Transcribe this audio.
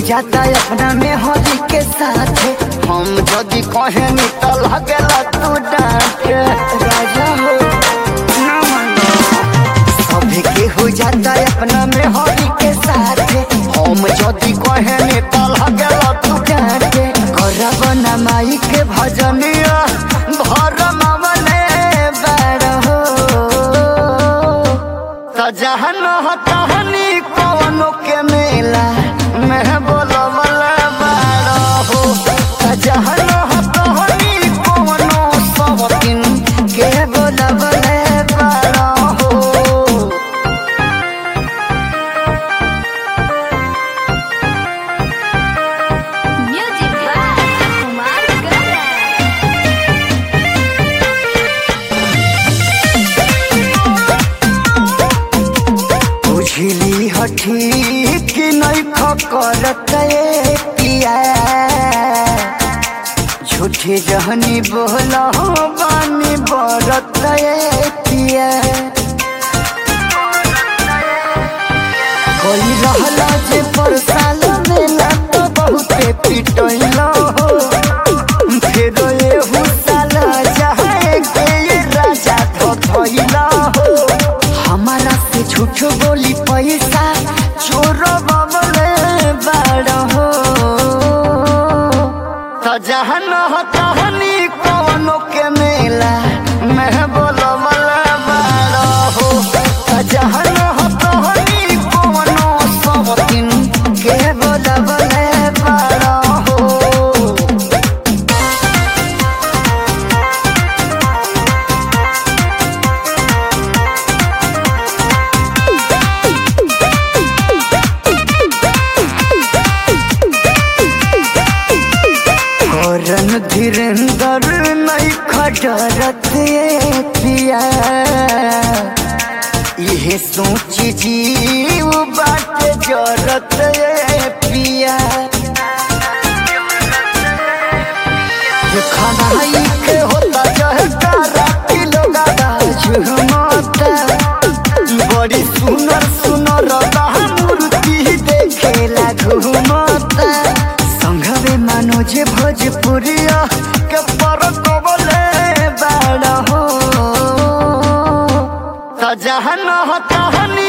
जाता अपना में हरी के साथ हम जदि कहे नी तो लगेला तू डांटे राजा हो ना मानो सभी के हो जाता अपना में हरी के साथ हम जदि कहे नी तो लगेला तू डांटे करब ना माई के भजनिया भर मामले बड़ हो त जहन कहानी कवनो के मेला मैं बोलवल बारो हो त जहन कहानी कवनो सब दिन के बोलवल बारो हो Music by Kumar Garan. बुझली हठी कि नहीं फकरत ये पिया झूठी जहनी बोला बानी बरत ये पिया कोई रहला जे पर साल मेला तो बहुते पिटैला हो फिर ये हुसाल चाहे के ये राजा धथैला हो हमारा से झूठ बोली पैसा चोर बमले बड़ हो त जहन तहनी कवनो के मेला मैं बोलवल बड़ हो त जहन तहनी कवनो सब दिन के बोलवल बड़ हो करन धीरेन्द्र नहीं खटरत ये पिया इहे सोची जीव बाट जरत ये पिया ये खनाई के होता जहता राती लोगा झुमता बड़ी सुनर सुनर मूर्ति देखेला घुमता संघवे मनोज भोजपुरिया के पर कबले बाड़ हो त जहन कहानी